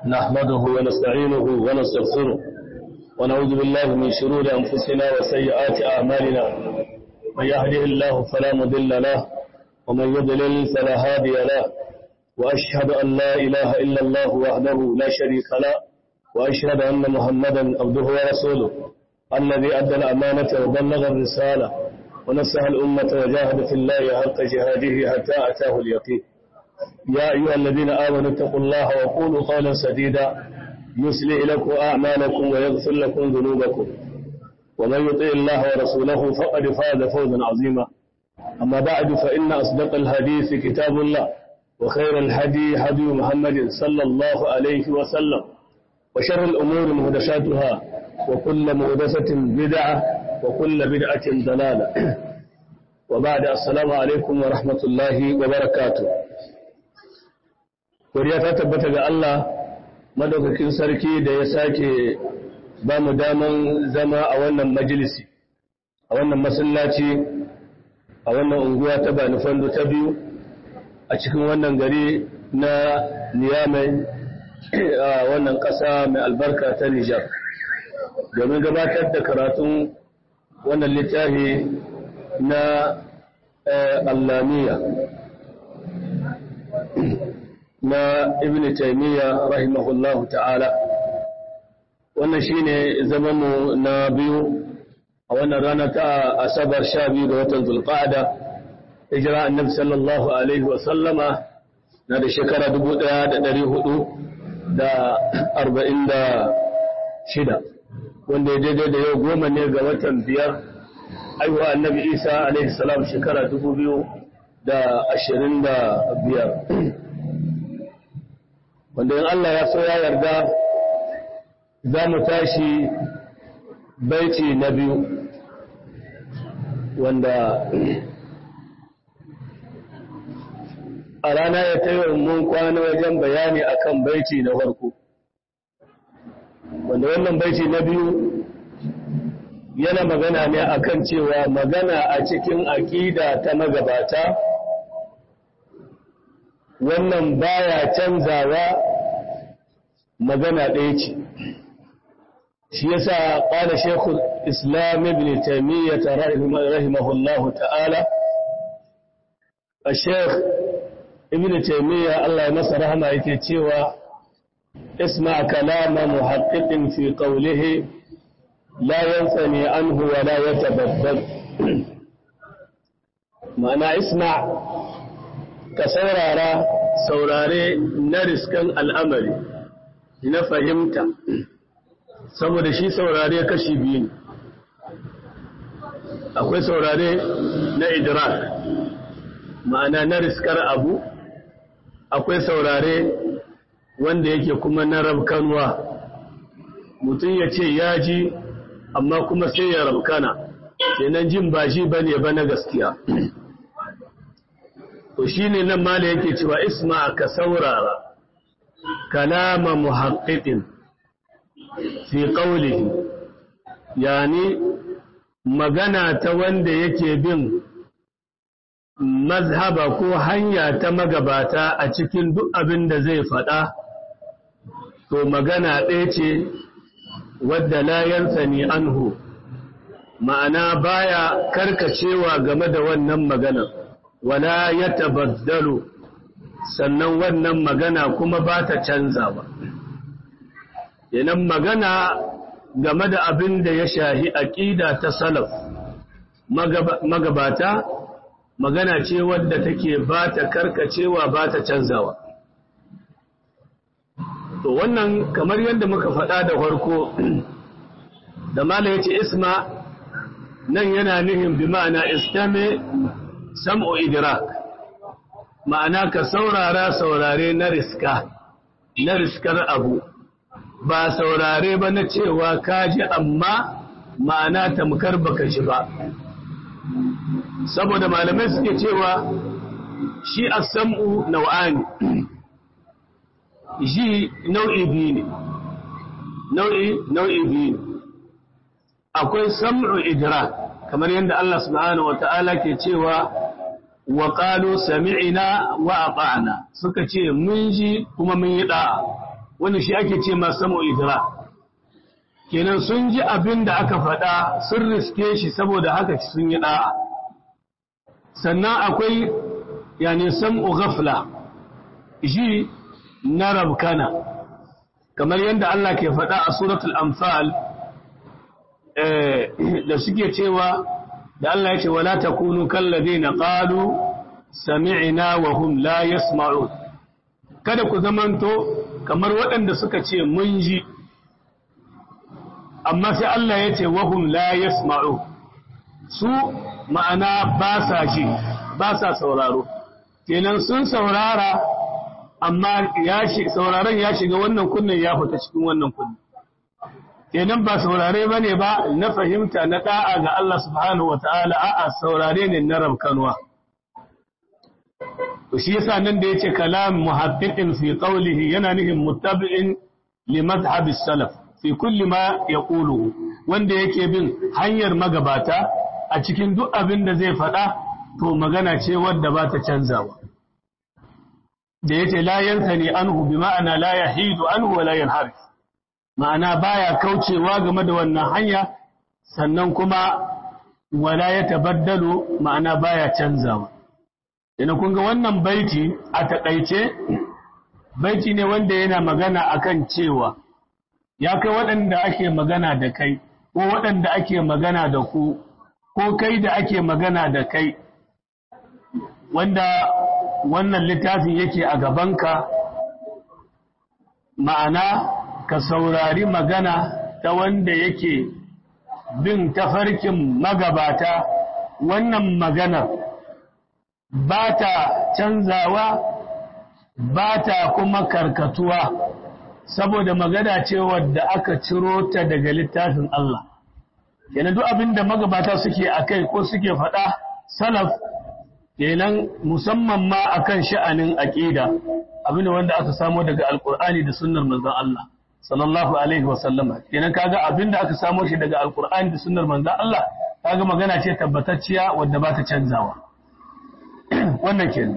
نحمده ونستعينه ونستغفره ونعوذ بالله من شرور أنفسنا وسيئات أعمالنا من يهده الله فلا مضل له ومن يضلل فلا هادي له وأشهد أن لا إله إلا الله وحده لا شريك له وأشهد أن محمدا عبده ورسوله الذي أدى الأمانة وبلغ الرسالة ونصح الأمة وجاهد في الله حق جهاده حتى أتاه اليقين يا أيها الذين آمنوا اتقوا الله وقولوا قولا سديدا يسلئ لكم أعمالكم ويغفر لكم ذنوبكم ومن يطيع الله ورسوله فقد فاز فوزا عظيما أما بعد فإن أصدق الحديث كتاب الله وخير الهدي هدي محمد صلى الله عليه وسلم وشر الأمور مهدساتها وكل مهدسة بدعة وكل بدعة ضلالة وبعد السلام عليكم ورحمة الله وبركاته Koriya ta tabbata ga Allah madaukakin sarki da ya sake ba mu daman zama a wannan majalisi, a wannan masallaci, a wannan unguwa ta Bani Fando ta biyu, a cikin wannan gari na Niyamai a wannan ƙasa mai albarka ta Nijar. Domin gabatar da karatun wannan littafi na Allamiya. na ibn taymiya rahimahullahu ta'ala wannan shine zamanmu na biyu a wannan rana ta asabar sha biyu da watan zulqa'ada hijira annabi sallallahu alaihi wa sallama na da shekara dubu ɗaya da ɗari hudu da arba'in da shida wanda ya daidai da yau goma ne ga watan biyar aiwa annabi isa alaihi salam shekara dubu biyu da ashirin da biyar wanda in Allah ya so ya yarda za mu tashi baiti na biyu wanda a rana ya tayo mun kwana wajen bayani akan baiti na farko wanda wannan baiti na biyu yana magana ne akan cewa magana a cikin aƙida ta magabata wannan baya canzawa magana ɗaya ce shi yasa ƙwada shekul islam ibn taimiyyar rahimahullahu ta'ala a shek ibn taimiyyar Allah ya masa rahama yake cewa isma kalama muhaqqiqin fi qawlihi la yansani anhu wa la yatabaddal ma'ana isma ka saurara saurare na riskan al'amari na fahimta saboda shi saurare kashi biyu ne akwai saurare na idrak ma'ana na riskar abu akwai saurare wanda yake kuma na rabkanwa mutum ya ce ya ji amma kuma sai ya rabkana kenan jin ba shi bane ba na gaskiya to shi ne nan mala yake cewa isma ka saurara kalama muhaqqiqin fi qawlihi yani magana ta wanda yake bin mazhaba ko hanya ta magabata a cikin duk abin da zai faɗa to magana ɗaya ce wadda la yansani anhu ma'ana baya karkacewa game da wannan maganar wala ya tabaddalu sannan wannan magana kuma ba ta canza ba yanan magana game da abin da ya shahi aƙida ta salaf magabata magana ce wadda take ba ta karkacewa ba ta canzawa to wannan kamar yadda muka faɗa da farko da mala ya ce isma nan yana nihin bi ma'ana istame sam'u idrak ma'ana ka saurara saurare na riska na riskar abu ba saurare ba na cewa ka ji amma ma'ana tamkar baka ji ba saboda malamai suke cewa shi as-sam'u nau'ani ji nau'i biyu ne nau'i nau'i biyu akwai sam'u idrak kamar yadda Allah subhanahu wa ta'ala ke cewa wa qalu sami'na wa ata'na suka ce mun ji kuma mun yi da'a wanda shi ake ce ma samu idra kenan sun ji abin da aka faɗa sun riske shi saboda haka sun yi ɗa'a sannan akwai yani sam'u ghafla ji na rabkana kamar yadda Allah ke faɗa a suratul amfal da suke cewa da Allah ya ce wala takunu kalladina qalu sami'na wa hum la yasma'un kada ku zamanto kamar waɗanda suka ce mun ji amma sai Allah ya ce wa hum la yasma'un su ma'ana ba sa ji ba sa sauraro kenan sun saurara amma ya sauraron ya shiga wannan kunnen ya fita cikin wannan kunnen kenan ba saurare ba ne ba na fahimta na da'a ga Allah subhanahu wa ta'ala a'a saurare ne na rabkanwa to shi yasa nan da yace kalam muhaddiqin fi qawlihi yana nufin muttabi'in li madhhab salaf fi kulli ma yaqulu wanda yake bin hanyar magabata a cikin duk abin da zai faɗa to magana ce wadda ba ta canzawa da yace la yansani anhu bi ma'ana la yahidu anhu wa la yanharif ma'ana baya kaucewa game da wannan hanya sannan kuma wala ya tabaddalu ma'ana baya canzawa ina kun ga wannan baiti a takaice baiti ne wanda yana magana akan cewa ya kai waɗanda ake magana da kai ko waɗanda ake magana da ku ko kai da ake magana da kai wanda wannan littafin yake a gabanka ma'ana ka saurari magana ta wanda yake bin tafarkin magabata wannan maganar ba ta canzawa ba ta kuma karkatuwa saboda magana ce wadda aka ciro ta daga littafin Allah kenan duk abin da magabata suke akai ko suke faɗa salaf kenan musamman ma akan sha'anin aqida abin wanda aka samo daga alqur'ani da sunnar manzon Allah sallallahu alaihi wa sallama kenan kaga abin da aka samo shi daga alqur'ani da sunnar manzon Allah kaga magana ce tabbatacciya wadda ba ta canzawa wannan kenan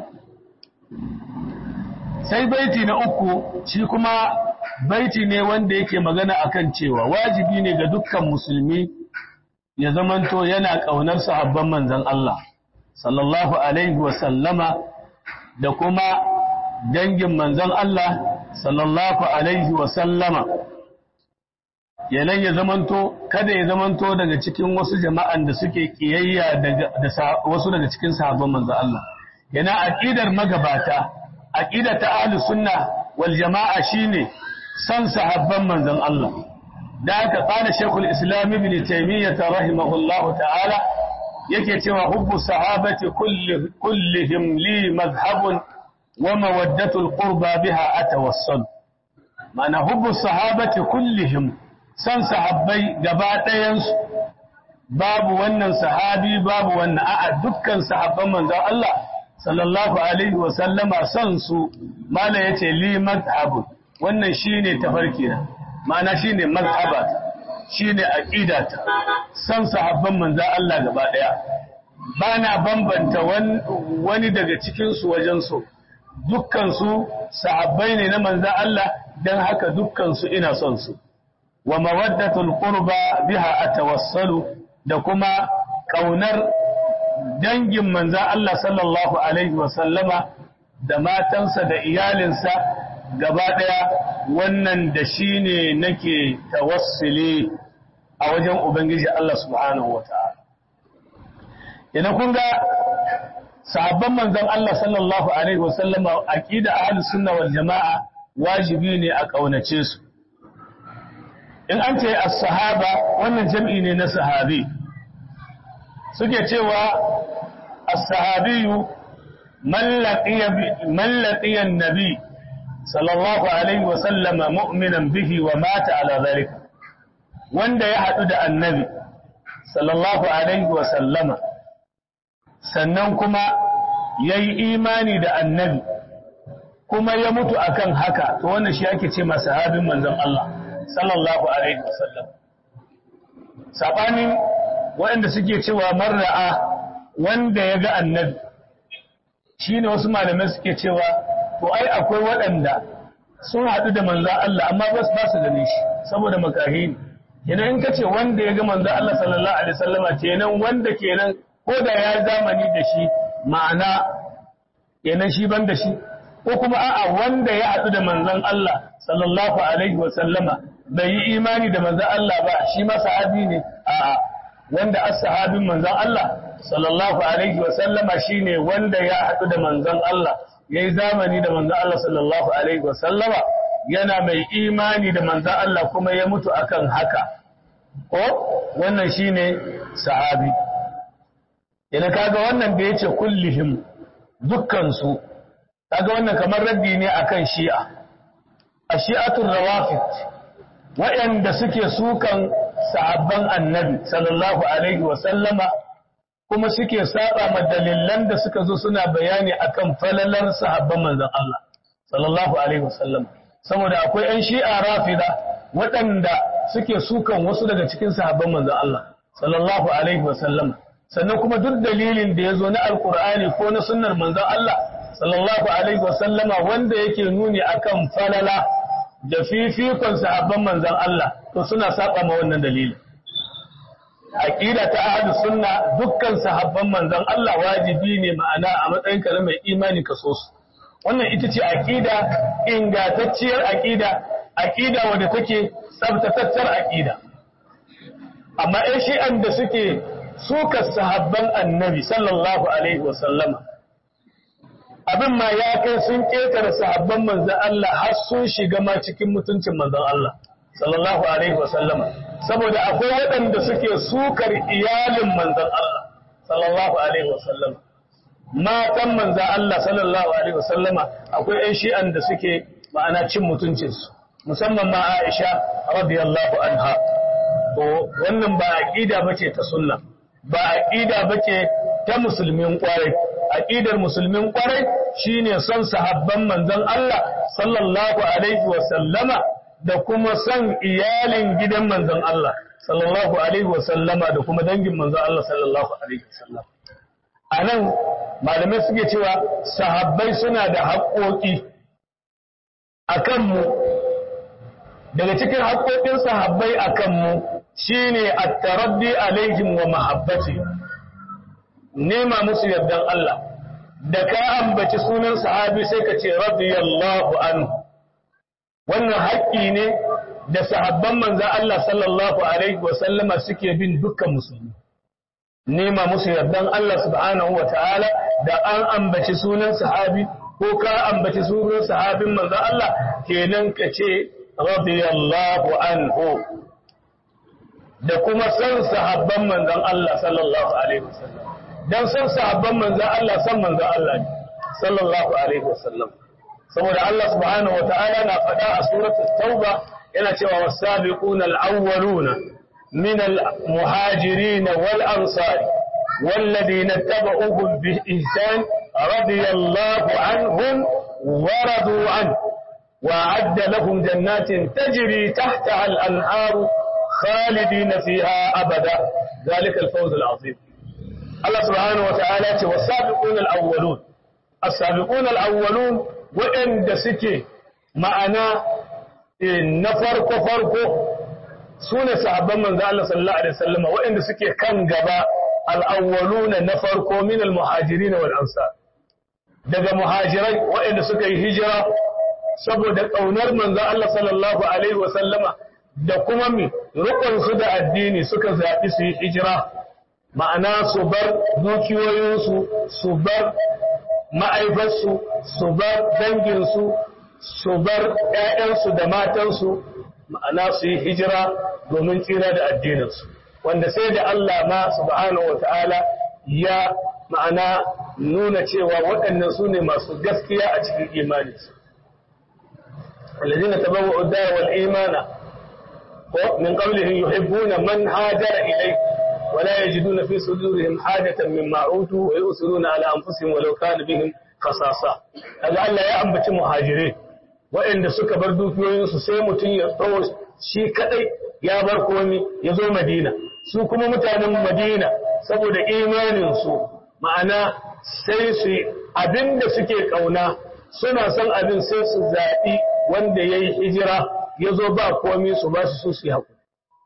sai baiti na uku shi kuma baiti ne wanda yake magana akan cewa wajibi ne ga dukkan musulmi ya zamanto yana ƙaunar sahabban manzon Allah sallallahu alaihi wa sallama da kuma dangin manzon Allah sallallahu alaihi wa sallama yanan ya zamanto kada ya zamanto daga cikin wasu jama'an da suke kiyayya da wasu daga cikin sahabban manzon Allah yana aqidar magabata aqida ta ahlus sunna wal jama'a shine san sahabban manzon Allah da aka qala shaykhul islam ibn taymiyyah rahimahullahu ta'ala yake cewa hubbu sahabati kulli kullihim li madhhabun wa mawaddatu alqurba biha atawassal ma'ana hubbu sahabati kullihim san sahabbai gaba ɗayan su babu wannan sahabi babu wannan a'a dukkan sahabban manzon Allah sallallahu alaihi wa sallama san su mala yace li madhhabun wannan shine tafarki na ma'ana shine mazhabata shine aqidata san sahabban manzon Allah gaba daya bana bambanta wani daga cikin su wajen so dukkan su sahabbai ne na manzon Allah dan haka dukkan su ina son su wa mawaddatul qurba biha atawassalu da kuma kaunar dangin manzon Allah sallallahu alaihi wa sallama da matansa da iyalinsa gaba ɗaya wannan da shi ne nake tawassuli a wajen Ubangiji Allah subhanahu wa ta'ala. Ina kun ga sahabban manzan Allah sallallahu Alaihi wasallama a ƙida a sunna wal jama'a wajibi ne a ƙaunace su. In an ce a sahaba wannan jam'i ne na sahabi, suke cewa a sahabiyu mallaƙiyan nabi sallallahu alaihi wasallama mu'minan bihi wa mata ala zalika wanda ya haɗu da annabi sallallahu alaihi wasallama sannan kuma ya yi imani da annabi kuma ya mutu akan haka to wannan shi ake ce masa sahabin manzon Allah sallallahu alaihi wasallam sabanin waɗanda suke cewa marra'a wanda ya ga annabi shine wasu malamai suke cewa to ai akwai waɗanda sun haɗu da manzan Allah amma ba su ganin shi saboda makahi ne kenan in kace wanda ya ga manzan Allah sallallahu alaihi wasallama kenan wanda kenan ko da ya zamani da shi ma'ana kenan shi ban da shi ko kuma a'a wanda ya haɗu da manzan Allah sallallahu alaihi wasallama bai yi imani da manzan Allah ba shi ma sahabi ne a'a wanda as-sahabin manzan Allah sallallahu alaihi wasallama shine wanda ya haɗu da manzan Allah ya yi zamani da manzan Allah sallallahu Alaihi wasallama yana mai imani da manzan Allah kuma ya mutu akan haka ko wannan shi ne sahabi yana kaga wannan da ya ce kullihim dukkansu kaga wannan kamar raddi ne akan shi'a a shi'atun rawafit waɗanda suke sukan sahabban annabi sallallahu Alaihi wasallama kuma suke saba ma dalilan da suka zo suna bayani akan falalar sahabban manzon Allah sallallahu alaihi wasallam saboda akwai ƴan shi'a rafida waɗanda suke sukan wasu daga cikin sahabban manzon Allah sallallahu alaihi wasallam sannan kuma duk dalilin da ya zo na alkur'ani ko na sunnar manzon Allah sallallahu alaihi wasallama wanda yake nuni akan falala da fifikon sahabban manzon Allah to suna saba ma wannan dalilin aqida ta ahlu sunna dukkan sahabban manzon Allah wajibi ne ma'ana a matsayin ka mai imani ka so su wannan ita ce aqida ingantacciyar aqida aqida wadda take tsabtatattar aqida amma ai shi'an da suke suka sahabban annabi sallallahu alaihi wa sallama abin ma ya kai sun ketare sahabban manzon Allah har sun shiga ma cikin mutuncin manzon Allah sallallahu alaihi wa sallama saboda akwai waɗanda suke sukar iyalin manzan Allah sallallahu alaihi wasallam matan manzan Allah sallallahu alaihi wasallama akwai ƴan shi'an da suke ma'ana cin mutuncinsu musamman ma Aisha radiyallahu anha to wannan ba aqida bace ta sunna ba aqida bace ta musulmin kwarai aqidar musulmin kwarai shine son sahabban manzan Allah sallallahu alaihi wasallama da kuma son iyalin gidan manzon Allah sallallahu alaihi wasallama da kuma dangin manzon Allah sallallahu alaihi wasallam anan malamai suke cewa sahabbai suna da haƙoƙi akan mu daga cikin haƙoƙin sahabbai akan mu shine at-taraddi alaihim wa mahabbati nema musu yardan Allah da ka ambaci sunan sahabi sai ka ce radiyallahu anhu wannan haƙƙi ne da sahabban manzan Allah sallallahu Alaihi wasallama suke bin dukkan musulmi. Nema musu yardan Allah subhanahu wa ta'ala da an ambaci sunan sahabi ko ka ambaci sunan sahabin manzan Allah kenan ka ce radiyallahu anhu da kuma san sahabban manzan Allah sallallahu Alaihi wasallam. Don san sahabban manzan Allah san manzan Allah ne sallallahu Alaihi wasallam. saboda Allah subhanahu wata'ala na faɗa a suratul tauba yana cewa wasabiquna al-awwaluna min al-muhajirin wal ansar والذين اتبعوهم بإحسان رضي الله عنهم ورضوا عنه وأعد لهم جنات تجري تحتها الأنهار خالدين فيها أبدا ذلك الفوز العظيم الله سبحانه وتعالى والسابقون الأولون السابقون الأولون waɗanda suke ma'ana na farko-farko su ne sahabban manzo Allah sallallahu Alaihi wasallama waɗanda suke kan gaba al'awwaluna na farko min al-muhajiri na wal'ansa daga muhajirai waɗanda suka yi hijira saboda ƙaunar manzo Allah sallallahu Alaihi wasallama da kuma mi rukunsu da addini suka zaɓi su yi hijira ma'ana su bar dukiyoyinsu su bar ma'aifarsu su bar danginsu su bar ‘ya'yansu da matansu ma'ana su yi hijira domin tsira da addininsu wanda sai da Allah ma subhanahu wa ta'ala ya ma'ana nuna cewa waɗannan su ne masu gaskiya a cikin imaninsu الذين تبوأوا الدار والإيمان من قبلهم يحبون من هاجر إليه ولا يجدون في صدورهم حاجة مما أوتوا ويؤثرون على أنفسهم ولو كان بهم خصاصة هذا الله يا أمبتي مهاجرين وإن سك بردو في سيمة يطوش شي كأي يا بركوني يزو مدينة su kuma mutanen Madina saboda imaninsu ma'ana sai su abinda suke kauna suna son abin sai su zaɓi wanda ya yi hijira ya zo ba komi su ba su su yi haƙuri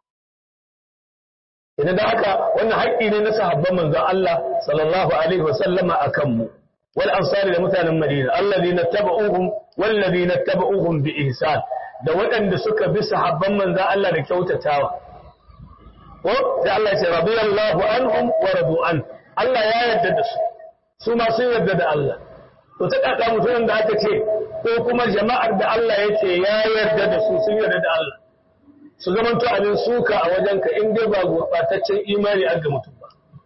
idan da haka wannan haƙƙi ne na sahabban manzon Allah sallallahu alaihi wa sallama akan mu wal ansari da mutanen Madina alladhina tabauhum walladhina tabauhum bi ihsan da waɗanda suka bi sahabban manzon Allah da kyautatawa ko da Allah ya ce radiyallahu anhum wa radu an Allah ya yarda da su su ma sun yarda da Allah to ta kaka mutumin da aka ce ko kuma jama'ar da Allah ya ce ya yarda da su sun yarda da Allah su zaman to abin suka a wajenka in dai ba gurɓataccen imani an ga mutum ba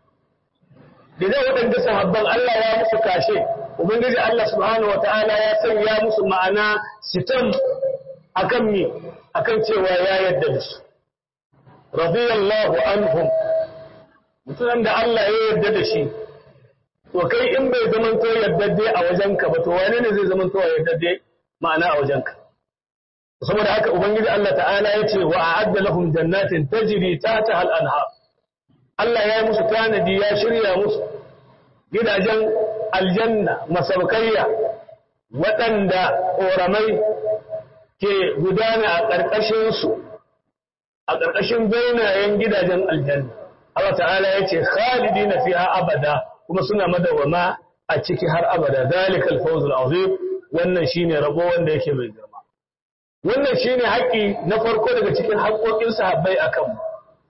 idan waɗanda sahabban Allah ya musu kashe ubangiji Allah subhanahu wataala ya sanya musu ma'ana sitam akan mi akan cewa ya yarda da su radiyallahu anhum mutumin da Allah ya yarda da shi to kai in bai zaman to yardadde a wajenka ba to wane ne zai zaman to yardadde ma'ana a wajenka saboda haka ubangiji Allah ta'ala ya ce wa a'adda lahum jannatin tajri tahtaha al-anhar Allah ya yi musu tanadi ya shirya musu gidajen aljanna masaukaiya waɗanda ƙoramai ke gudana a ƙarƙashin su a ƙarƙashin bainayen gidajen aljanna Allah ta'ala ya ce khalidina fiha abada kuma suna madawama a ciki har abada zalikal fawzul azim wannan shine rabo wanda yake mai girma wannan shine haƙi na farko daga cikin haƙoƙin sahabbai akan mu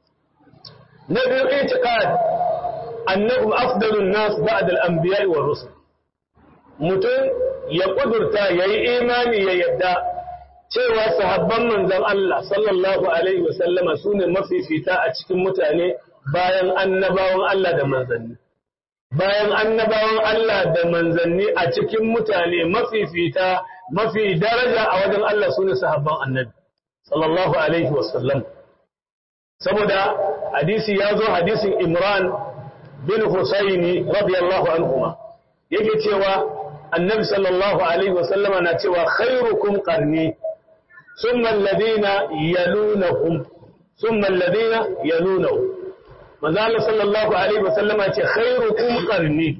na biyu itiqad annahum afdalun nas ba'da al-anbiya'i war rusul mutum ya kudurta yayi imani ya yadda cewa sahabban manzon Allah sallallahu alaihi wa sallama sune mafifita a cikin mutane bayan annabawan Allah da manzanni bayan annabawan Allah da manzanni a cikin mutane mafifita mafi daraja a wajen Allah su ne sahabban annabi sallallahu alaihi wasallam saboda hadisi ya zo hadisin imran bin husaini radiyallahu anhuma yake cewa annabi sallallahu alaihi wasallama na cewa khairukum qarni thumma alladhina yalunahum thumma alladhina yalunahum manzo Allah sallallahu alaihi wasallama ce khairukum qarni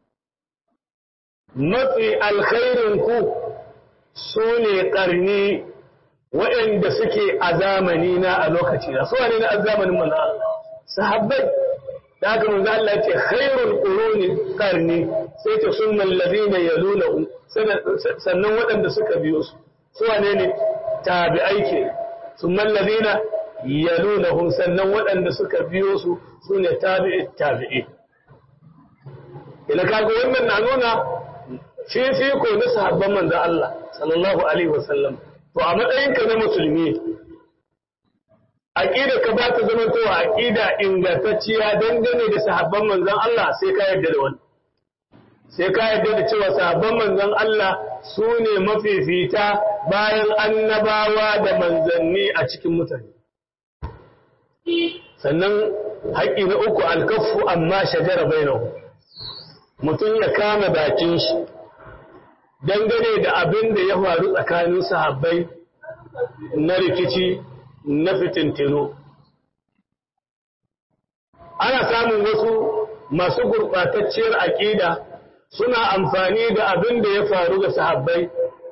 mafi alkhairin ku sune qarni waɗanda suke a zamani na a lokaci na so ne na a zamanin manzo Allah sahabbai da haka manzo Allah ce khairul quruni qarni sai ce sunnal ladina yaluna sannan waɗanda suka biyo su su wane ne tabi'ai ke sunnal ladina yalunahum sannan waɗanda suka biyo su su ne tabi'i tabi'i ina kaga wannan na nuna fifiko na sahabban manzo Allah sallallahu alaihi wasallam to a matsayinka na musulmi aqida ka ba ta zama to aqida ingantacciya dangane da sahabban manzon Allah sai ka yarda da wannan sai ka yarda da cewa sahabban manzon Allah su ne mafifita bayan annabawa da manzanni a cikin mutane sannan haƙƙi na uku alkafu amma shajara bainahu mutum ya kama bakin shi dangane da abin da ya faru tsakanin sahabbai na rikici na fitintino ana samun wasu masu gurɓatacciyar aƙida suna amfani da abin da ya faru ga sahabbai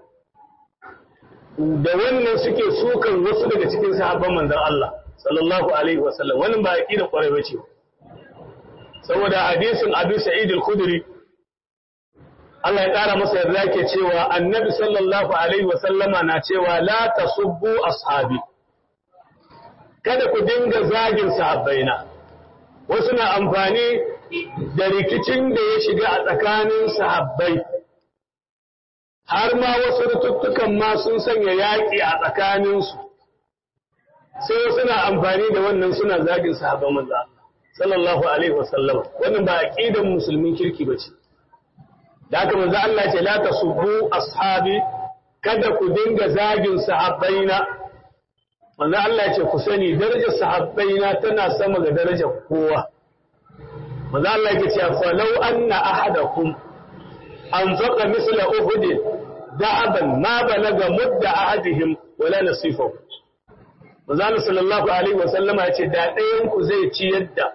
da wannan suke sukan wasu daga cikin sahabban manzon Allah sallallahu alaihi wasallam wannan ba aqida kwarai bace saboda hadisin Abu Sa'id al-Khudri Allah ya kara masa yarda yake cewa Annabi sallallahu alaihi wasallama na cewa la tasubbu ashabi kada ku dinga zagin sahabbaina wasu na amfani da rikicin da ya shiga a tsakanin sahabbai har ma wasu rututtukan ma sun sanya yaƙi a tsakaninsu sai suna amfani da wannan suna zagin sahabban manzo sallallahu alaihi wasallam wannan ba aqidan musulmin kirki bace da haka manzo Allah ce la tasubbu ashabi kada ku dinga zagin sahabbaina manzo Allah ce ku sani darajar sahabbaina tana sama ga darajar kowa manzo Allah ya ce fa law anna ahadakum anfaqa misla uhud da'aban ma balaga mudda ahadihim wala nasifahu Manzo sallallahu alaihi wa sallama ya ce da ɗayan ku zai ci yadda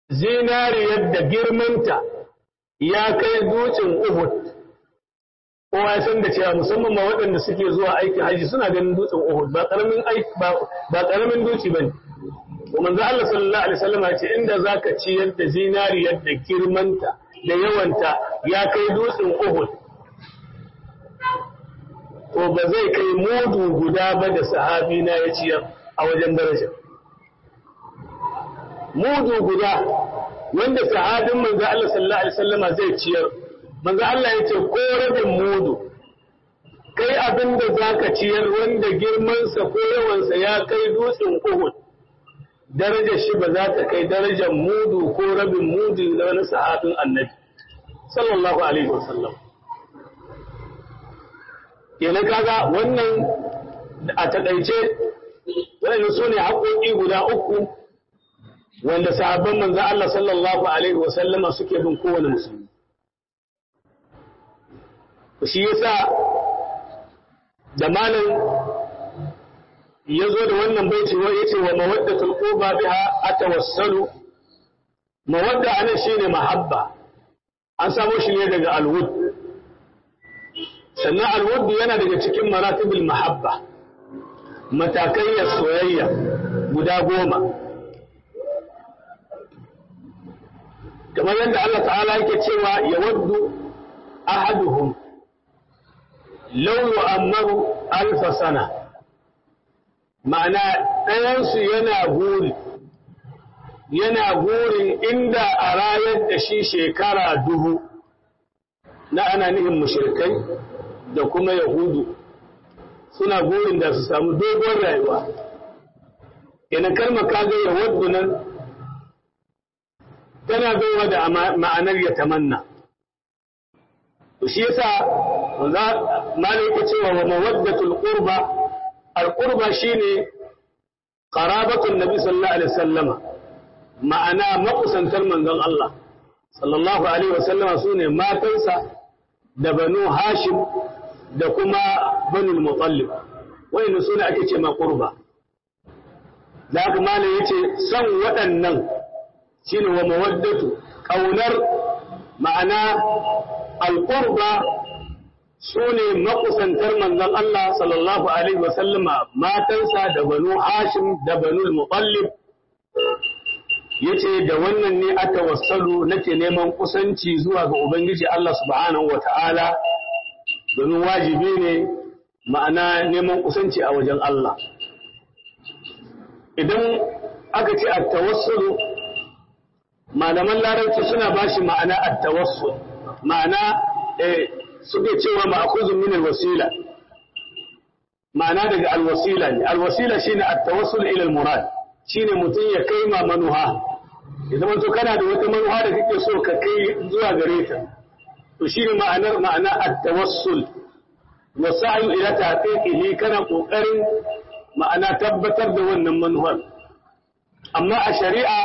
zinariyar da girmanta ya kai dutsen Uhud kowa ya san da cewa musamman ma waɗanda suke zuwa aikin haji suna ganin dutsen Uhud ba karamin aiki ba karamin dutse bane to manzo Allah sallallahu alaihi wasallam ya ce inda zaka ciyar da zinariyar da girmanta da yawanta ya kai dutsen Uhud to ba zai kai mudu guda ba da sahabi na ya ciyar a wajen daraja mudu guda wanda sahabin manzo Allah sallallahu alaihi wasallama zai ciyar manzo Allah ya ce ko rabin mudu kai abin da zaka ciyar wanda girmansa ko yawansa ya kai dutsen Uhud darajar shi ba za ta kai darajar mudu ko rabin mudu na wani sahabin annabi sallallahu alaihi wasallam kenan kaga wannan a takaice wannan su ne haƙoƙi guda uku wanda sahabban manzo Allah sallallahu alaihi wa sallama suke bin kowane musulmi shi yasa da malam ya zo da wannan baiti wa yace wa mawaddatul quba biha atawassalu mawadda anan shine mahabba an samo shi ne daga alwud sannan alwud yana daga cikin maratibul mahabba matakai soyayya guda goma kamar yadda Allah ta'ala yake cewa ya waddu ahaduhum law yu'ammaru alfa sana ma'ana ɗayansu yana guri yana gurin inda a rayar da shi shekara dubu na ana nihin mushrikai da kuma yahudu suna gurin da su samu dogon rayuwa ina kalma kaga ya waddu nan tana baiwa da ma'anar ya tamanna to shi yasa malai yake cewa wa mawaddatul qurba al qurba shine qarabatun nabi sallallahu alaihi wasallama ma'ana makusantar manzon Allah sallallahu alaihi wasallama sune matansa da banu hashim da kuma banu mutallib wayannan sune ake ce ma qurba da haka malai yace son waɗannan shine wa mawaddatu kaunar ma'ana alqurba sune makusantar manzon Allah sallallahu alaihi wa sallama matansa da banu Hashim da banu Muttalib yace da wannan ne aka wassalu nake neman kusanci zuwa ga ubangiji Allah subhanahu wata'ala domin wajibi ne ma'ana neman kusanci a wajen Allah idan aka ce at-tawassulu malaman larabci suna ba shi ma'ana at-tawassul ma'ana eh suke cewa ma'khuzun min al-wasila ma'ana daga al-wasila ne al-wasila shine at-tawassul ila al-murad shine mutum ya kai ma manuha idan to kana da wata manuha da kake so ka kai zuwa gare ta to shine ma'anar ma'ana at-tawassul wa sa'yu ila tahqiqihi kana kokarin ma'ana tabbatar da wannan manuhar amma a shari'a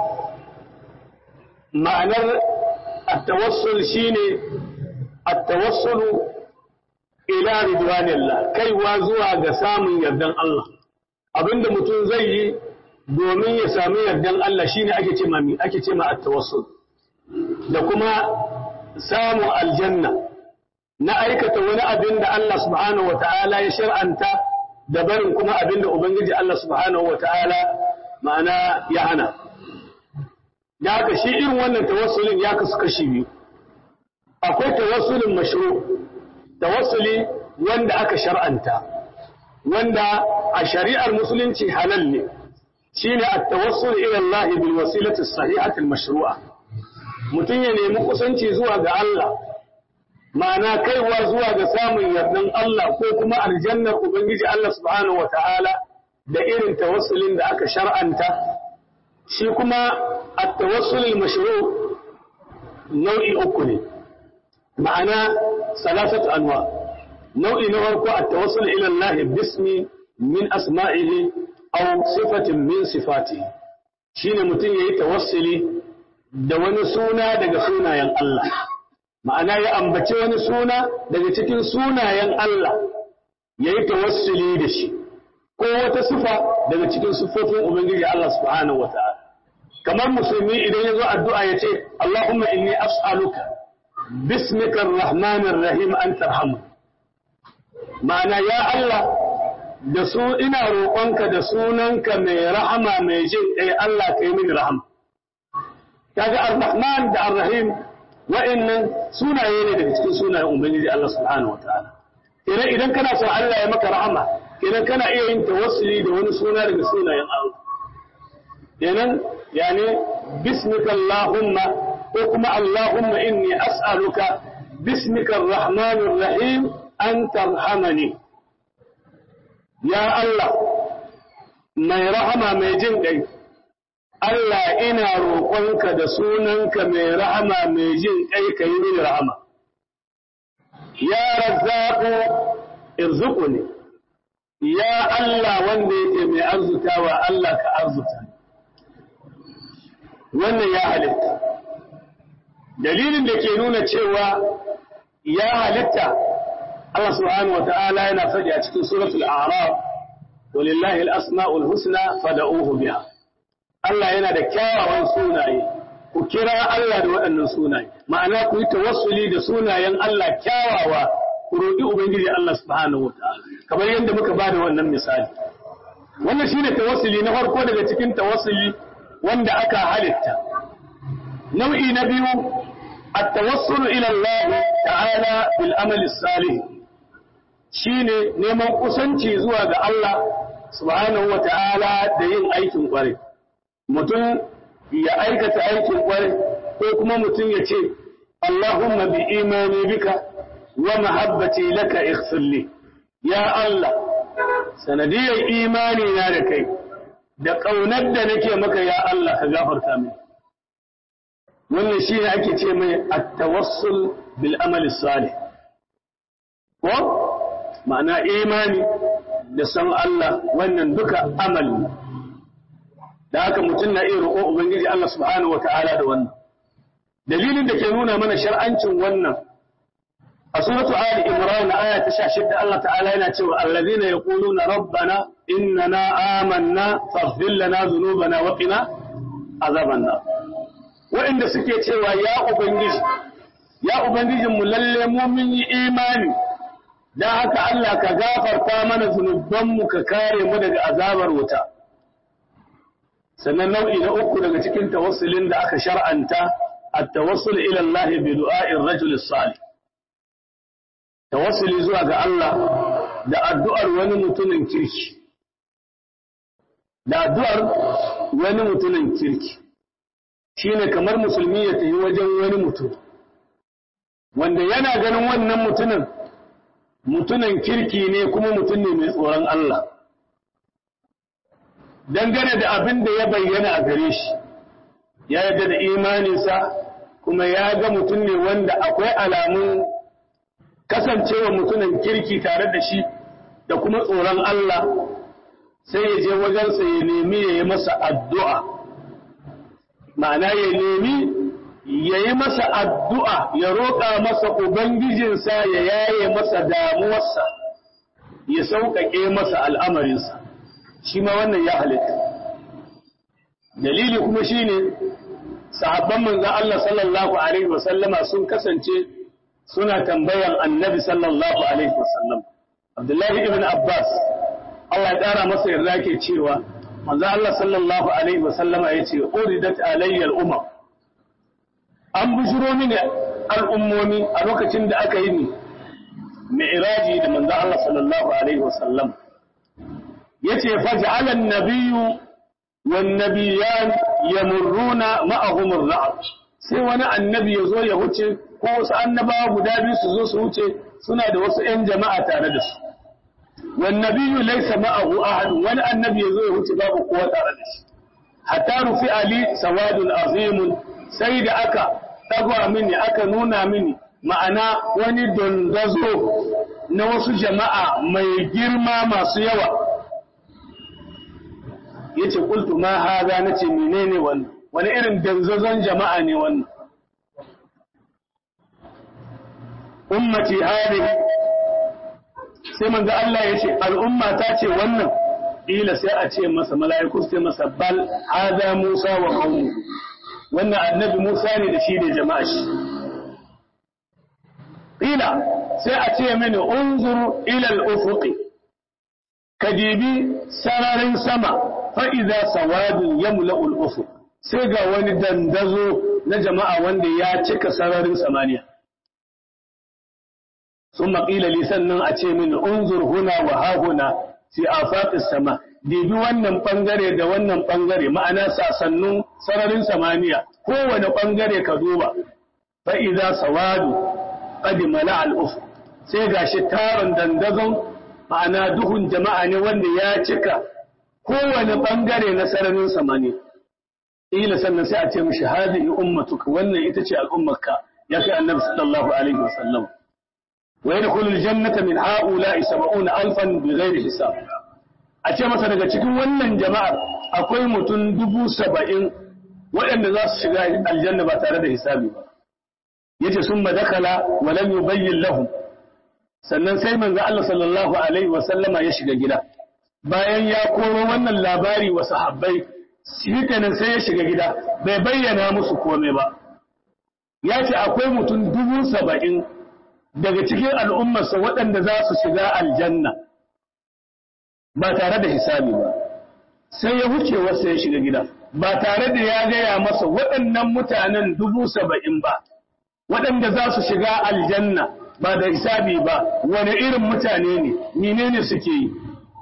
ma'anar attawassul shine attawassulu ila ridwanillah kaiwa zuwa ga samun yardan Allah abinda mutum zai yi domin ya sami yardan Allah shine ake ce mami ake ce ma attawassul da kuma samun aljanna na aikata wani abin da Allah subhanahu wata'ala ya shar'anta da barin kuma abin da ubangiji Allah subhanahu wata'ala ma'ana ya hana da haka shi irin wannan tawassulin ya kasu kashi biyu akwai tawassulin mashru tawassuli wanda aka shar'anta wanda a shari'ar musulunci halal ne shine at-tawassul ila Allah bil wasilati as-sahihati al-mashru'a mutum ya nemi kusanci zuwa ga Allah ma'ana kaiwa zuwa ga samun yardan Allah ko kuma aljannar ubangiji Allah subhanahu wata'ala da irin tawassulin da aka shar'anta shi kuma التوصل المشروع نوع أكل معنى ثلاثة أنواع نوع نوع التوصل إلى الله باسم من أسمائه أو صفة من صفاته شين متن يتوصلي da wani suna daga sunayen Allah ma'ana ya ambaci wani suna daga cikin sunayen Allah ya yi tawassuli da shi ko wata sifa daga cikin siffofin Ubangiji Allah subhanahu wa ta'ala kamar musulmi idan ya zo addu'a ya ce, Allahumma inni as'aluka bismikar rahmanir rahim an tarhamu ma'ana ya Allah da su ina roƙonka da sunanka mai rahama mai jin ɗai Allah ka yi mini rahama kaga ar-rahman da ar-rahim wa'annan sunaye ne daga cikin sunayen ubangiji Allah subhanahu wataala idan idan kana son Allah ya maka rahama idan kana iya yin tawassuli da wani suna daga sunayen Allah kenan yani bismika allahumma ko kuma allahumma inni as'aluka bismika ar-rahmanir rahim an tarhamani ya Allah mai rahama mai jin ɗai Allah ina roƙonka da sunanka mai rahama mai jin ƙai ka yi mini rahama. Ya razzaku irzuku ne, ya Allah wanda yake mai arzutawa Allah ka arzuta. Wannan ya halitta. Dalilin da ke nuna cewa ya halitta Allah subhanahu wa ta'ala yana faɗi a cikin suratul A'raf, walillahi al-asma'ul husna fada'uhu biha. Allah yana da kyawawan sunaye ku kira Allah da waɗannan sunaye ma'ana ku yi tawassuli da sunayen Allah kyawawa ku roƙi ubangiji Allah subhanahu wataala kamar yadda muka bada wannan misali wannan shine tawassuli na farko daga cikin tawassuli wanda aka halitta nau'i na biyu at-tawassul ila Allah ta'ala bil amali salih shine neman kusanci zuwa ga Allah subhanahu wataala da yin aikin ƙwarai mutum ya aikata aikin kwarai ko kuma mutum ya ce Allahumma bi imani bika wa mahabbati laka ighfirli ya Allah sanadiyar imani na da kai da ƙaunar da nake maka ya Allah ka gafarta min wannan shi ne ake ce mai at-tawassul bil amali salih ko ma'ana imani da san Allah wannan duka amali da haka mutum na iya roƙon Ubangiji Allah subhanahu wata'ala da wannan. Dalilin da ke nuna mana shar'ancin wannan a suratu Ali Imran aya ta 16 Allah ta'ala yana cewa allazina yaquluna rabbana innana amanna faghfir lana dhunubana wa qina azaban nar. Wa'inda suke cewa ya Ubangiji ya Ubangijin mu lalle mu mun yi imani dan haka Allah ka gafarta mana zunubanmu ka kare mu daga azabar wuta. sannan nau'i na uku daga cikin tawassulin da aka shar'anta at-tawassul ila Allah bi du'a'ir rajul salih tawassuli zuwa ga Allah da addu'ar wani mutumin kirki da addu'ar wani mutumin kirki shine kamar musulmi ya tafi wajen wani mutum wanda yana ganin wannan mutumin mutumin kirki ne kuma mutum ne mai tsoron Allah dangane da abin da ya bayyana a gare shi ya yarda da imaninsa kuma ya ga mutum ne wanda akwai alamun kasancewa mutumin kirki tare da shi da kuma tsoron Allah sai ya je wajensa ya nemi ya yi masa addu'a ma'ana ya nemi ya yi masa addu'a ya roƙa masa Ubangijinsa ya yaye masa damuwarsa ya sauƙaƙe masa al'amarinsa shi ma wannan ya halitta dalili kuma shi ne sahabban manzan Allah sallallahu Alaihi wasallama sun kasance suna tambayan annabi sallallahu Alaihi wasallam Abdullahi ibn Abbas Allah ya ƙara masa yarda ke cewa manzan Allah sallallahu Alaihi wasallama ya ce uridat alayyar umar an bujiro mini al'ummomi a lokacin da aka yi ni mai da manzan Allah sallallahu Alaihi wasallam yace faj'ala an-nabiyyu wan-nabiyyan yamurruna ma'ahum ar-ra'd sai wani annabi yazo ya huce ko wasu annabawa guda biyu su zo su huce suna da wasu ƴan jama'a tare da su wan-nabiyyu laysa ma'ahu ahad wani annabi yazo ya huce babu kowa tare da shi hatta rufi ali sawadun azim sai da aka tagwa mini aka nuna mini ma'ana wani dondazo na wasu jama'a mai girma masu yawa yace qultu ma hada nace menene wannan wani irin danzazon jama'a ne wannan ummati hadhihi sai manzo Allah yace al'umma ta ce wannan ila sai a ce masa mala'iku sai masa bal hada Musa wa qaumu wannan annabi Musa ne da shi da jama'a shi qila sai a ce mini unzur ila al-ufuqi ka dibi sararin sama fa idza sawadun yamla'u al-ufuq sai ga wani dandazo na jama'a wanda ya cika sararin samaniya ثم قيل لي sannan a ce mini unzur huna wa ha huna fi afaqis sama dibi wannan bangare da wannan bangare ma'ana sasannun sararin samaniya kowane bangare ka duba fa idza sawadu qad mala al uf sai gashi taron dandazon ma'ana duhun jama'a ne wanda ya cika kowane bangare na sararin samaniya ila sannan sai a ce mishi hadihi ummatuka wannan ita ce al'ummarka ya kai annabi sallallahu alaihi wasallam wa yadkhulul jannata min ha'ula'i 70 alfan bighairi hisab a ce masa daga cikin wannan jama'ar akwai mutum dubu saba'in waɗanda za su shiga aljanna ba tare da hisabi ba yace sun madakala wa lam yubayyin lahum sannan sai manzo Allah sallallahu alaihi wa sallama ya shiga gida bayan ya koro wannan labari wa sahabbai shi kenan sai ya shiga gida bai bayyana musu komai ba ya ce akwai mutum dubu saba'in daga cikin al'ummarsa waɗanda za su shiga aljanna ba tare da hisabi ba sai ya wuce wasu ya shiga gida ba tare da ya gaya masa waɗannan mutanen dubu saba'in ba waɗanda za su shiga aljanna ba da hisabi ba wani irin mutane ne menene suke yi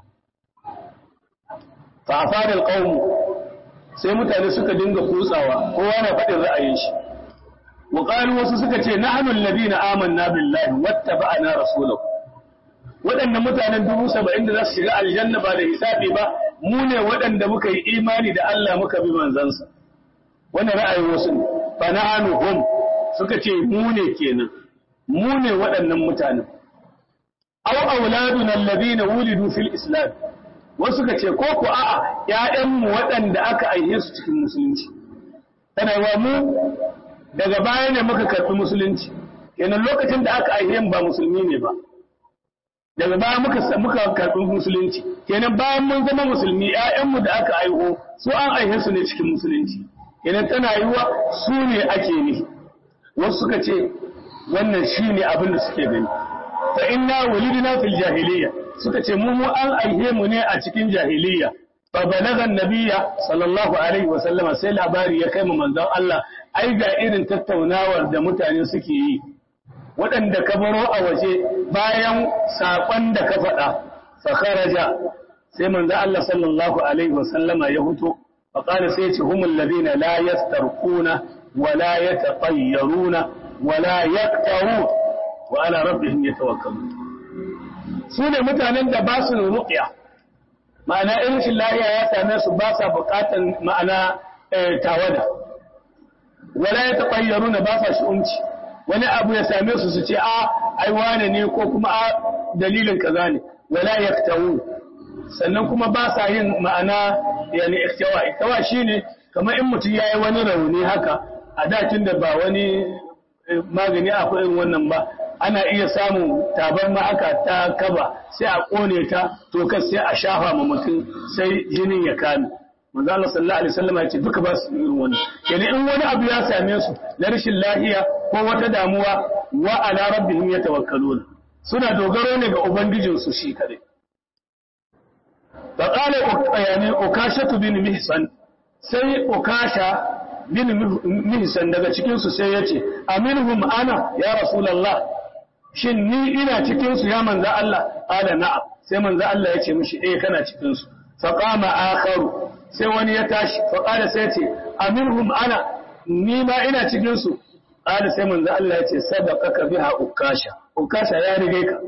fa'afar alƙawmu sai mutane suka dinga kutsawa kowa na faɗin ra'ayin shi wa wasu suka ce nahnu alladhina amanna billahi wattaba'na rasulahu waɗannan mutanen dubu saba'in da za su shiga aljanna ba da hisabi ba mu ne waɗanda muka yi imani da Allah muka bi manzansa wannan ra'ayin wasu ne fa nahnu hum suka ce mu ne kenan mu ne waɗannan mutanen aw auladuna alladhina wulidu fil islam wasu suka ce ko ku a'a ƴaƴanmu waɗanda aka aihe su cikin musulunci tana wa mu daga baya ne muka karɓi musulunci kenan lokacin da aka aihe ba musulmi ne ba daga baya muka muka karɓi musulunci kenan bayan mun zama musulmi ƴaƴanmu da aka aiho su an aihe su ne cikin musulunci kenan tana yiwa su ne ake ne wasu suka ce wannan shine abin da suke gani fa inna wulidna fil jahiliyya suka ce mu mu an aihe mu ne a cikin jahiliyya fa balagha nabiyya sallallahu alaihi wa sallama sai labari ya kai mu manzon Allah ai ga irin tattaunawar da mutane suke yi waɗanda ka baro a waje bayan saƙon da ka faɗa fa kharaja sai manzon Allah sallallahu alaihi wa sallama ya huto fa qala sai ya ce humul ladina la yastarquna wa la yatatayyaruna wa la yaqtawun wa ala rabbihim yatawakkalun su ne mutanen da ba su ruqya ma'ana in shi lahiya ya same su ba sa bukatan ma'ana tawada wala ya taɓayyaruna ba sa shi'unci wani abu ya same su su ce a ai wane ne ko kuma a dalilin kaza ne wala yaktawu sannan kuma ba sa yin ma'ana yani iktawa iktawa shine kamar in mutum yayi wani rauni haka a dakin da ba wani magani akwai irin wannan ba ana iya samun tabar aka ta kaba sai a kone ta to kan sai a shafa ma mutum sai jinin ya kame manzo Allah sallallahu alaihi wasallam ya ce duka ba su irin wannan kenan in wani abu ya same su na rashin lafiya ko wata damuwa wa ala rabbihim yatawakkaluna suna dogaro ne ga ubangijin su shi kadai fa qala yani ukashatu bin mihsan sai ukasha bin mihsan daga cikin su sai yace aminhum ana ya rasulullah shin ni ina cikin su ya manzo Allah ala na'am sai manzo Allah ya ce mishi eh kana cikin su fa qama akharu sai wani ya tashi fa qala sai ce aminhum ana ni ma ina cikin su qala sai manzo Allah ya ce sadaqaka biha ukasha ukasha ya rige ka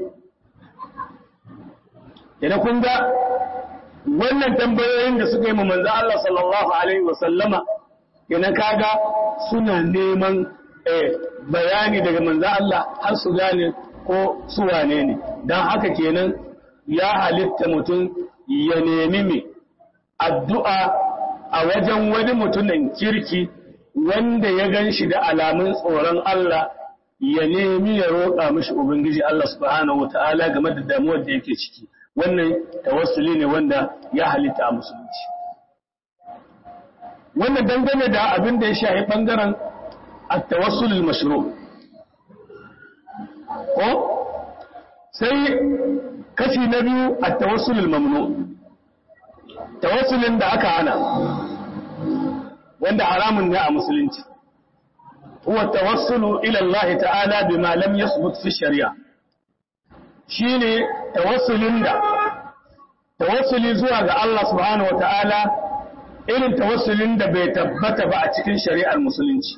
idan kun ga wannan tambayoyin da suka yi ma manzo Allah sallallahu alaihi wa sallama idan kaga suna neman bayani daga manzo Allah har su gane ko su wane ne don haka kenan ya halitta mutum ya nemi mai addu'a a wajen wani mutumin kirki wanda ya gan shi da alamun tsoron Allah ya nemi ya roƙa mishi Ubangiji Allah subhanahu wa ta'ala game da damuwar da yake ciki wannan tawassuli ne wanda ya halitta a musulunci wannan dangane da abin da ya shahi ɓangaren التوسل المشروع ko sai kashi na biyu a tawassulul mamnu tawassulin da aka hana wanda haramun ne a musulunci huwa tawassulu ila Allah ta'ala bima lam yasbut fi shari'a shine tawassulin da tawassuli zuwa ga Allah subhanahu wa ta'ala irin tawassulin da bai tabbata ba a cikin shari'ar musulunci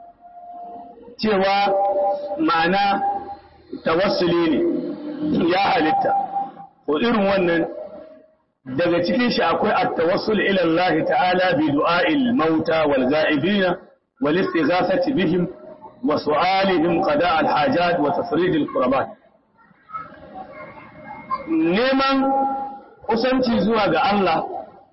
cewa ma'ana tawassuli ne ya halitta ko irin wannan daga cikin shi akwai at-tawassul ila Allah ta'ala bi du'a'il mauta wal ghaibina wal istighathati bihim wa su'alihim qada' al-hajat wa tafrid al-qurbat neman kusanci zuwa ga Allah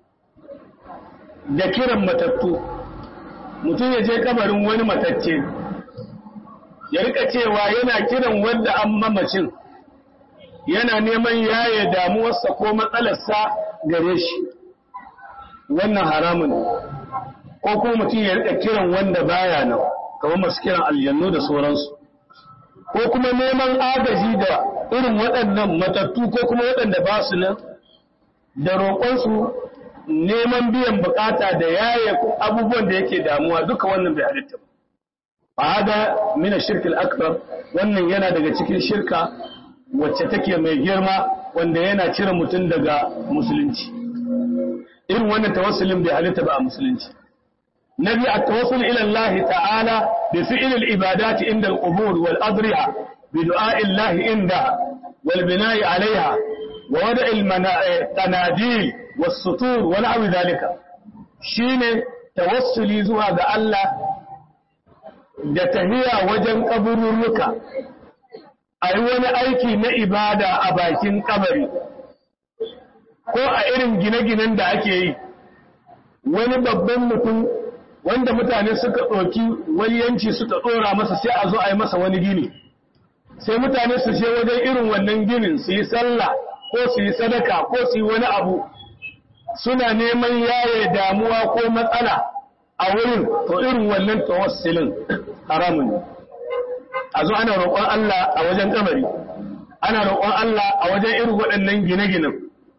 da kiran matattu mutum ya je kabarin wani matacce ya rika cewa yana kiran wanda an mamacin yana neman yaye damuwarsa ko matsalarsa gare shi wannan haramun ko kuma mutum ya rika kiran wanda baya nan kamar masu kiran aljannu da sauransu ko kuma neman agaji da irin waɗannan matattu ko kuma waɗanda ba su nan da roƙonsu neman biyan bukata da yaye abubuwan da yake damuwa duka wannan bai halitta ba hada mina shirkil akbar wannan yana daga cikin shirka wacce take mai girma wanda yana cire mutum daga musulunci irin wannan tawassulin bai halitta ba a musulunci nabi at-tawassul ila Allah ta'ala bi fi'l al-ibadat inda al-qubur wal adriha bi du'a'i Allah inda wal bina'i 'alayha wa wada'i al-qanadil was sutur wa na'u dhalika shine tawassuli zuwa ga Allah da tahiya wajen kaburruka a yi wani aiki na ibada a bakin kabari ko a irin gine-ginen da ake yi wani babban mutum wanda mutane suka ɗauki waliyanci suka ɗora masa sai a zo a yi masa wani gini sai mutane su je wajen irin wannan ginin su yi sallah ko su yi sadaka ko su yi wani abu suna neman yaye damuwa ko matsala a wurin to irin wannan tawassulin haramun ne a zo ana roƙon Allah a wajen kabari ana roƙon Allah a wajen irin waɗannan gine-ginen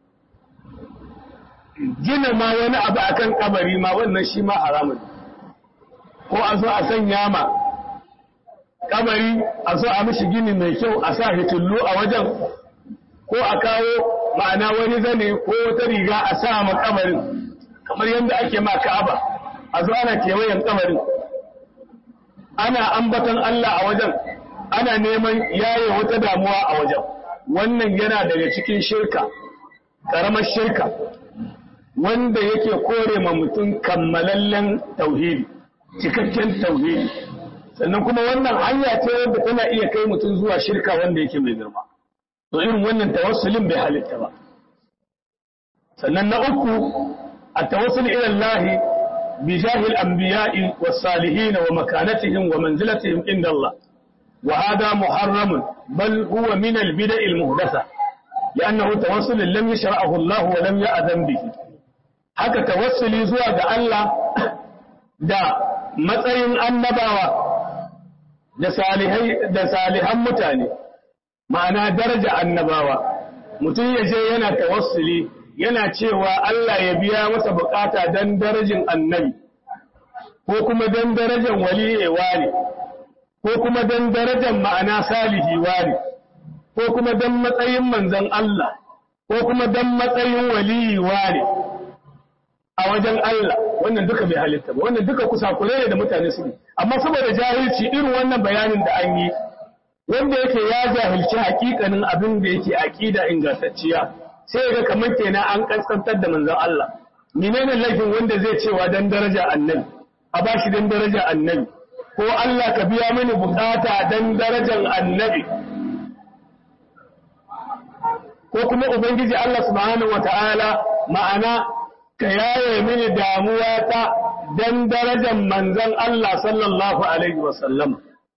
gina ma wani abu akan kabari ma wannan shi ma haramun ko a zo a sanya ma kabari a zo a mishi gini mai kyau a sa hitullu a wajen ko a kawo ma'ana wani zane ko wata riga a sa ma kabarin kamar yadda ake ma ka'aba a zo ana kewayen kabarin ana ambaton Allah a wajen ana neman yaye wata damuwa a wajen wannan yana daga cikin shirka ƙaramar shirka wanda yake kore ma mutum kammalallen tauhidi cikakken tauhidi sannan kuma wannan hanya ce wanda tana iya kai mutum zuwa shirka wanda yake mai girma to irin wannan tawassulin bai halitta ba sannan na uku a tawassul ila Allah بجاه الأنبياء والصالحين ومكانتهم ومنزلتهم عند الله وهذا محرم بل هو من البدع المهدثة لأنه توسل لم يشرعه الله ولم يأذن به haka tawassuli zuwa ga Allah da matsayin annabawa da salihai da salihan mutane ma'ana daraja annabawa mutum ya je yana tawassuli yana cewa Allah ya biya masa bukata don darajin annabi ko kuma don darajan waliyewa ne ko kuma don darajan ma'ana salihiwa ne ko kuma don matsayin manzan Allah ko kuma don matsayin waliyewa ne a wajen Allah wannan duka bai halitta ba wannan duka kusakure ne da mutane su amma saboda jahilci irin wannan bayanin da an yi wanda yake ya jahilci hakikanin abin da yake aqida ingantacciya sai ga kamar kenan an kaskantar da manzon Allah menene laifin wanda zai cewa dan daraja annabi a bashi dan daraja annabi ko Allah ka biya mini bukata dan darajar annabi ko kuma ubangiji Allah subhanahu wataala ma'ana ka yaye mini damuwa ta dan darajar manzon Allah sallallahu alaihi wasallam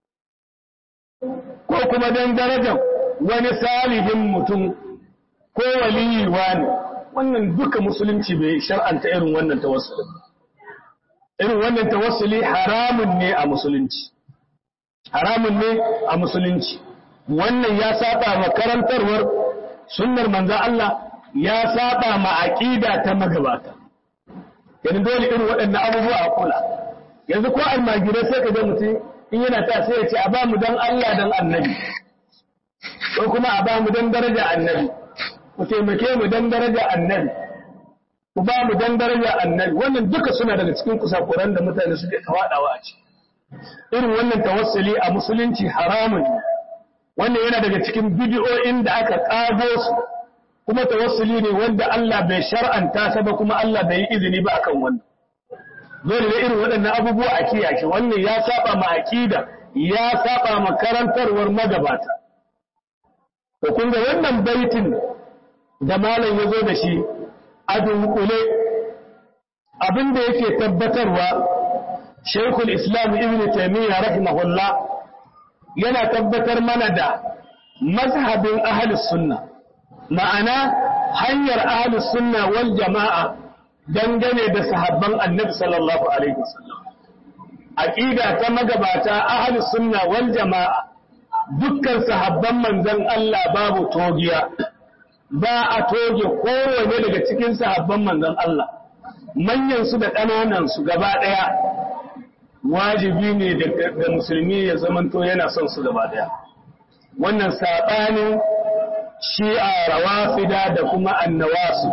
ko kuma dan darajar wani salihin mutum ko waliyi wani wannan duka musulunci bai shar'anta irin wannan tawassuli irin wannan tawassuli haramun ne a musulunci haramun ne a musulunci wannan ya saba ma karantarwar sunnar manzon Allah ya saba ma aqida ta magabata yanzu dole irin waɗannan abubuwa a kula yanzu ko almajirai sai ka ga mutum in yana ta sai ya ce a ba mu dan Allah dan annabi ko kuma a ba mu dan daraja annabi ku taimake mu dan daraja annabi ku ba mu dan daraja annabi wannan duka suna daga cikin kusakuran da mutane suke tawadawa a ciki irin wannan tawassuli a musulunci haramun ne wannan yana daga cikin bidiyoyin da aka kago su kuma tawassuli ne wanda Allah bai shar'anta sa ba kuma Allah bai yi izini ba akan wannan dole ne irin waɗannan abubuwa a kiyaye wannan ya saba ma aqida ya saba ma karantarwar magabata to kun ga wannan baitin da malam ya zo da shi a dunkule abin da yake tabbatarwa Sheikhul Islam Ibn Taymiyyah rahimahullah yana tabbatar mana da mazhabin ahlus sunna ma'ana hanyar ahlus sunna wal jama'a dangane da sahabban Annabi sallallahu alaihi wasallam aqida ta magabata ahlus sunna wal jama'a dukkan sahabban manzon Allah babu togiya ba a toge kowane daga cikin sahabban manzon Allah manyan su da ƙananan su gaba ɗaya wajibi ne da musulmi ya zamanto yana son su gaba ɗaya wannan saɓanin shi'a rawafida da kuma annawasu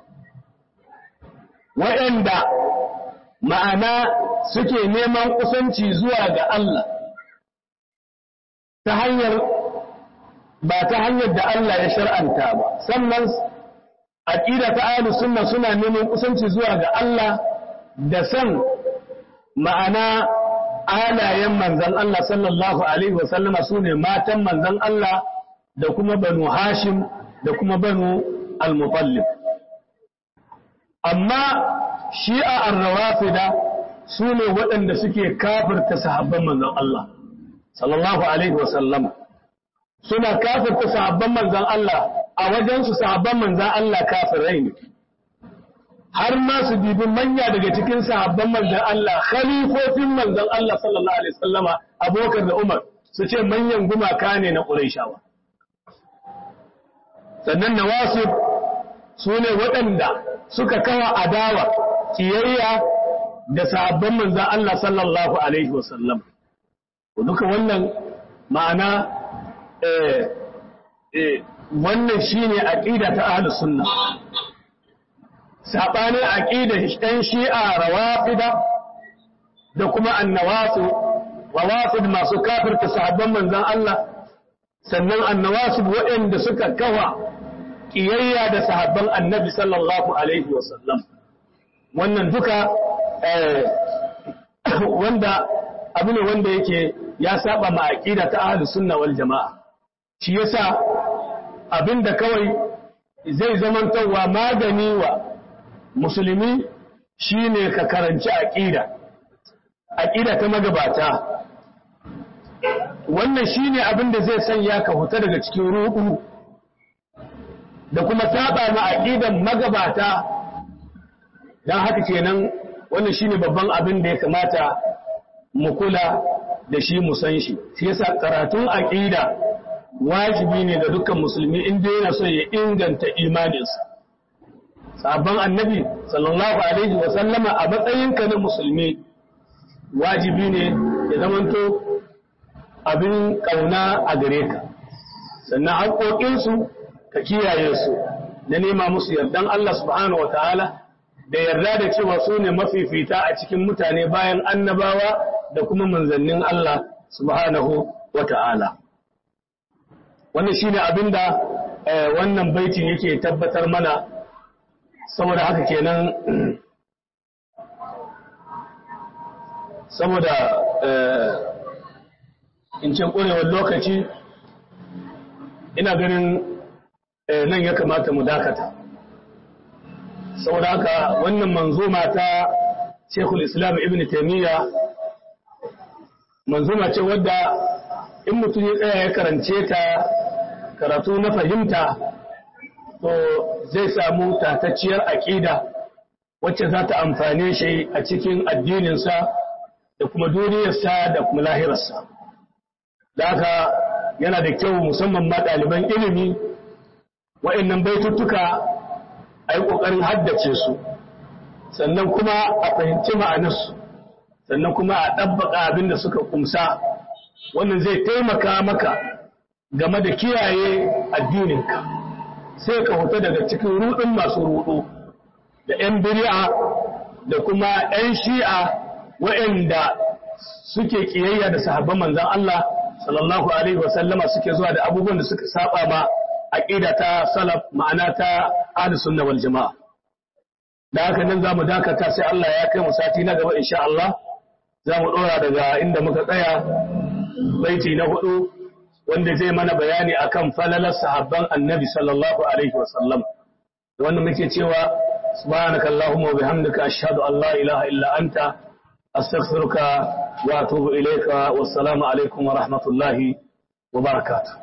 waɗanda ma'ana suke neman kusanci zuwa ga Allah ta hanyar ba ta hanyar da Allah ya shar'anta ba sannan aqida ta ahlus sunna suna neman kusanci zuwa ga Allah da san ma'ana alayen manzon Allah sallallahu alaihi wa sallama sune matan manzon Allah da kuma banu Hashim da kuma banu al-Muttalib amma shi'a ar-rawafida sune waɗanda suke kafirta sahabban manzon Allah sallallahu alaihi wa sallama suna kafirta sahabban manzan Allah a wajensu sahabban manzan Allah kafirai ne har ma su bibi manya daga cikin sahabban manzan Allah khalifofin manzan Allah sallallahu alaihi wasallama Abubakar da Umar su ce manyan gumaka ne na Qurayshawa sannan nawasib su ne waɗanda suka kawa adawa kiyayya da sahabban manzan Allah sallallahu alaihi wasallam duka wannan ma'ana wannan shine aqida ta ahlus sunna sabanin aqida ɗan shi'a rawafida da kuma annawasu rawafid masu kafirta sahabban manzon Allah sannan annawasu waɗanda suka kawa kiyayya da sahabban annabi sallallahu alaihi wasallam wannan duka wanda abu ne wanda yake ya saba ma aqida ta ahlus sunna wal jamaa shi yasa abinda kawai zai zamantowa magani wa musulmi shine ka karanci aqida aqida ta magabata wannan shine abinda zai sanya ka huta daga cikin ruhu da kuma saba ma aqidan magabata dan haka kenan wannan shine babban abin da ya kamata mu kula da shi mu san shi shi yasa karatun aqida wajibi ne ga dukkan musulmi inda yana so ya inganta imaninsa sabon annabi sallallahu alaihi wa sallama a matsayinka na musulmi wajibi ne ya zamanto abin kauna a gare ka sannan haƙoƙinsu ka kiyaye su da nema musu yardan Allah subhanahu wa ta'ala da yarda da cewa su ne mafifita a cikin mutane bayan annabawa da kuma manzannin Allah subhanahu wa ta'ala. Wannan shi ne abinda wannan baitin yake tabbatar mana saboda haka kenan saboda in ce ƙurewar lokaci ina ganin nan ya kamata mu dakata. saboda haka wannan manzuma ta Sheikhul Islam Ibn Taymiyyah manzuma ce wadda in mutum ya tsaya ya karance ta karatu na fahimta to zai samu tatacciyar aƙida wacce za ta amfane shi a cikin addininsa da kuma duniyarsa da kuma lahirarsa da haka yana da kyau musamman ma ɗaliban ilimi wa'annan baituttuka a yi ƙoƙarin haddace su sannan kuma a fahimci ma'anarsu sannan kuma a ɗabbaka abin da suka kumsa wannan zai taimaka maka game da kiyaye addininka sai ka huta daga cikin ruɗin masu ruɗu da 'yan biri'a da kuma 'yan shi'a waɗanda suke ƙiyayya da sahabban manzan Allah sallallahu alaihi wasallama suke zuwa da abubuwan da suka saba ma aqida ta salaf ma'ana ta ahlus sunna wal jama'a da haka nan zamu dakata sai Allah ya kai mu sati na gaba insha Allah zamu dora daga inda muka tsaya baiti na hudu wanda zai mana bayani akan falalar sahabban annabi sallallahu alaihi wasallam wanda muke cewa subhanaka allahumma wa bihamdika ashhadu an la ilaha illa anta astaghfiruka wa atubu ilayka wassalamu alaikum wa rahmatullahi wa barakatuh